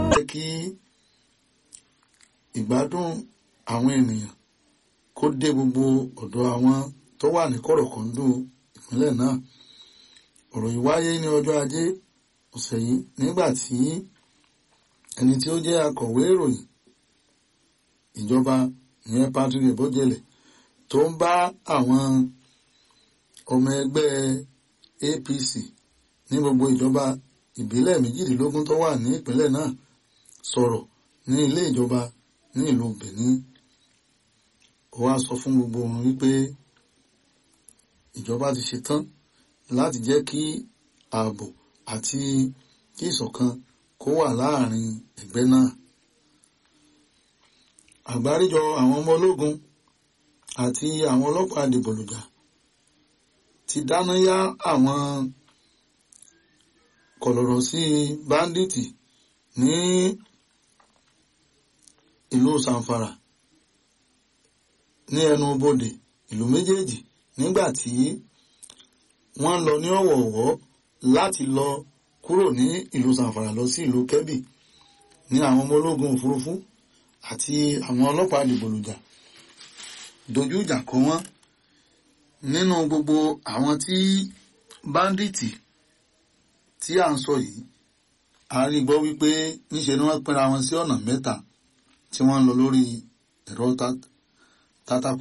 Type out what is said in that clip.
jẹ́ kí ìgbádùn àwọn ènìyàn kó dé gbogbo ọ̀dọ̀ àwọn tó wà ní kọ̀rọ̀kọ̀ndù ìpínlẹ̀ náà ọ̀rọ̀ yìí wáyé ní ọjọ́ ajé ọ̀sẹ̀ yìí nígbà tí ẹni tí ó jẹ́ akọ̀wé ìròyìn ìjọba ìyẹn Patrick Ebojele tó ń bá àwọn ọmọ ẹgbẹ́ APC ní gbogbo ìjọba ìbílẹ̀ méjìdínlógún tó wà ní ìpínlẹ̀ náà sọ̀rọ̀ ní ilé ìjọba ní ìlú Benin ó wá sọ fún gbogbo wọn wípé ìjọba ti ṣetán láti jẹ́ kí ààbò àti kí ìṣọ̀kan kó wà láàrin ẹgbẹ́ náà àgbáríjọ àwọn ọmọ ológun àti àwọn ọlọ́pàá dìbòlùjà ti dáná yá àwọn kọ̀lọ̀rọ̀ sí báńdíìtì ní ìlú Zamfara ní ẹnu bodè ìlú méjèèjì nígbà tí wọ́n lọ ní ọ̀wọ̀ọ̀wọ́ láti lọ kúrò ní ìlú Zamfara lọ sí ìlú Kebbi ní àwọn ọmọ ológun òfurufú àti àwọn ọlọ́pàá dìbòlùjà dojú ìjà kọ wọ́n nínú gbogbo àwọn tí báńdíìtì tí à ń sọ yìí a rí gbọ́ wípé níṣe ni wọ́n pínra wọn sí ọ̀nà mẹ́ta tí wọ́n ń lọ lórí ẹ̀rọ tátàkù